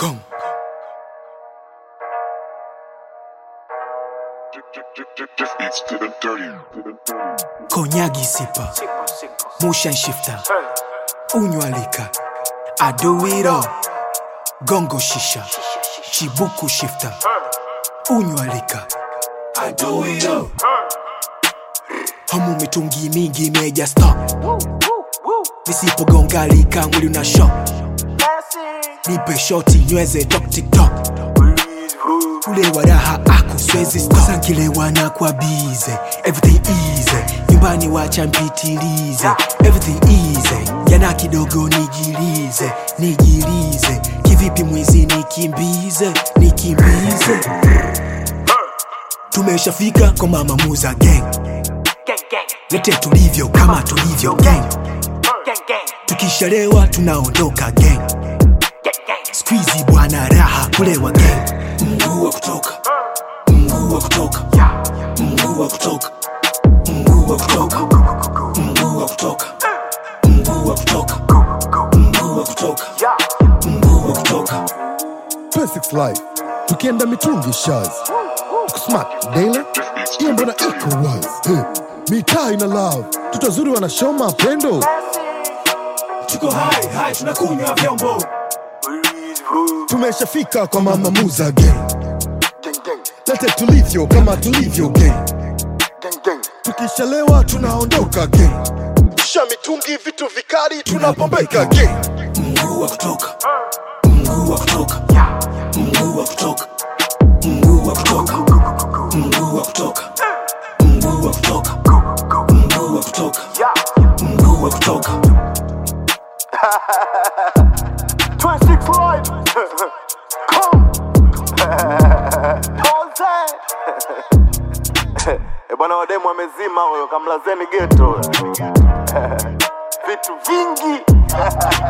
Come. Just beats to the dirty. Konyagi sipa. Motion shifter. Unywalika. I do it all. Gongo shisha. Chibuku shifter. Unywalika. I do it all. Hamu mitungi mingi imeja stop. Nisipogongalika mwili una shock. Nipe shoti nyweze tok tiktok. Ule wa raha ako swezi stop. Sasa nkilewa na kwa bize Everything easy Nyumbani wacha mpitilize Everything easy Jana kidogo nijilize Nijilize Kivipi mwizi nikimbize Nikimbize Tumeshafika kwa mama muza gang Lete tulivyo kama tulivyo gang Tukishalewa tunaondoka gang Squeezy bwana raha kulewa gang Mguu wa kutoka Mguu wa kutoka Mguu wa kutoka Mguu wa kutoka Mguu wa kutoka Mguu wa kutoka Mguu wa kutoka Mguu wa kutoka Basics Life tukienda mitungi shaz kusmart daily hiyo mbona iko wazi hey. mitaa ina love tutazuri wanashow mapendo Tuko hai hai tunakunywa vyombo tumeshafika kwa mama muza gang lete tulivyo kama tulivyo gang tukishalewa tunaondoka gang sha mitungi vitu vikali tunapombeka gang Mguu wa kutoka Mguu wa kutoka Mguu wa kutoka Mguu wa kutoka Mguu wa kutoka Mguu wa kutoka Mguu wa kutoka Mguu wa kutoka 26 live. Come. Jose. Eh, bwana wademu amezima huyo kamlazeni geto vitu vingi